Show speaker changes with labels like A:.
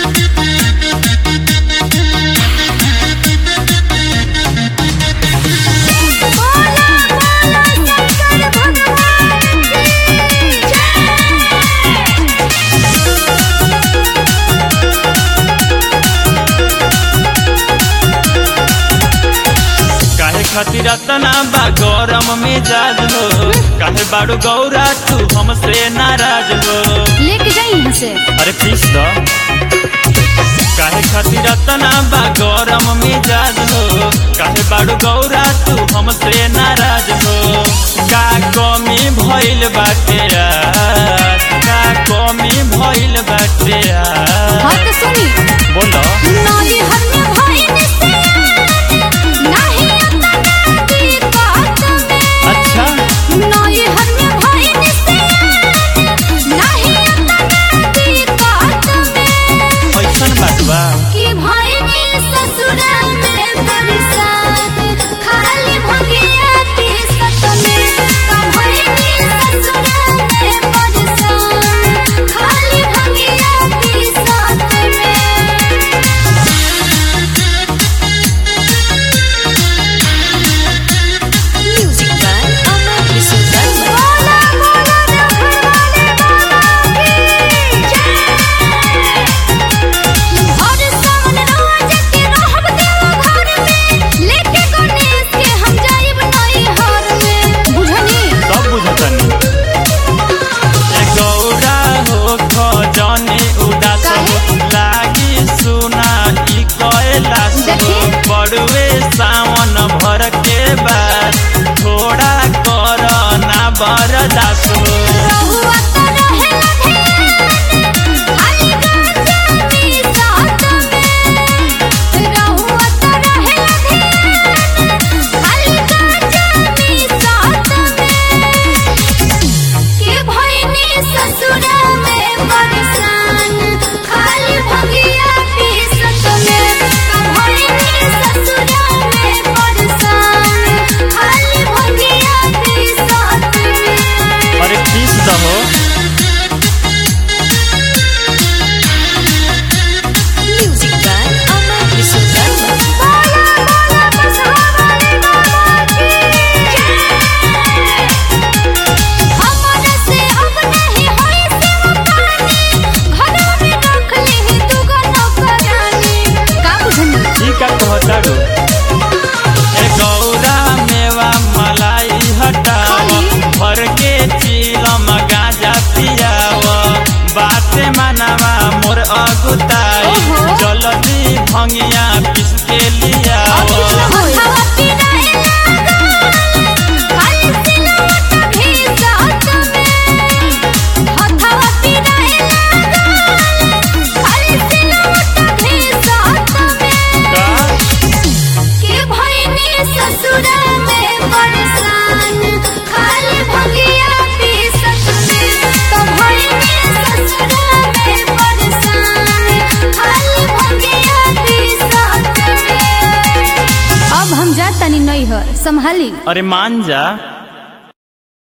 A: काहे खातिर तना बा गरम मिजाज हो काहे बाड़ू गौरा तू हमसे नाराज हो
B: लेके जाई यहाँ से
A: अरे पीस दो काहे खातिर तना बा गरम मिजाज हो काहे बाड़ू गौरा तू हमसे नाराज हो का कमी भइल बाटे आज? का कमी भइल बाटे आज?
B: हाँ तो सुनी
A: बोलो
B: नदी हर में भाई निस्ते नाही अतना की बात में
A: अच्छा
B: नदी हर में भाई निस्ते नाही अतना की बात में
A: ऐसन बात बा
B: कि भाई ने ससुरा में बरसात खाली भगिया के सत में का भाई ने ससुरा में बरसात खाली भगिया के सत में म्यूजिक बाय अमर किशोर बोला बोला रखवाले बाबा की जय हर सावन रोज के रहब देव घर में लेके गणेश के हम जाइब नई हर में बुझनी
A: सब बुझतनी ए गौरा हो खजनी उदास हो लागी सुना ई कैलाश हो
B: देखी।
A: बड़ुए सावन भर के बाद थोड़ा कर ना बरदास हो
B: रहुआ तो रहेला ध्यान खाली गाजा पी साथ में रहुआ तो रहेला ध्यान खाली गाजा पी साथ में के भइनी ससुरा में परेशान खाली भगिया पी सत में का भइनी ससुरा में परेशान खाली भगिया पी सत में
A: अरे पीस दहो
B: म्यूजिक बाय अमर किशोर बोला बोला बसहावाले बाबा की जय हमर से अब नहीं होई सेव पानी घरों में रख ले तू गो नौकरानी का बुझनी
A: ई का कहताड़ू ए गौरा मेवा मलाई हटाव
B: खाली?
A: भर के चीलम गाजा पियाव बाते मानवा मोर अगुताई
B: ओहो।
A: जल्दी भंगिया पिस के लियाव
B: हवा पिराए लागल खाली सिलवट भी साथ में हथवा पिराए लागल खाली सिलवट भी साथ में
A: का
B: के भइनी ससुरा में परेशान खाली भगिया पी सत में तो भइनी ससुरा में परेशान खाली भगिया पी सत में अब हम जा तनी नहीं हर संभाली
A: अरे मान जा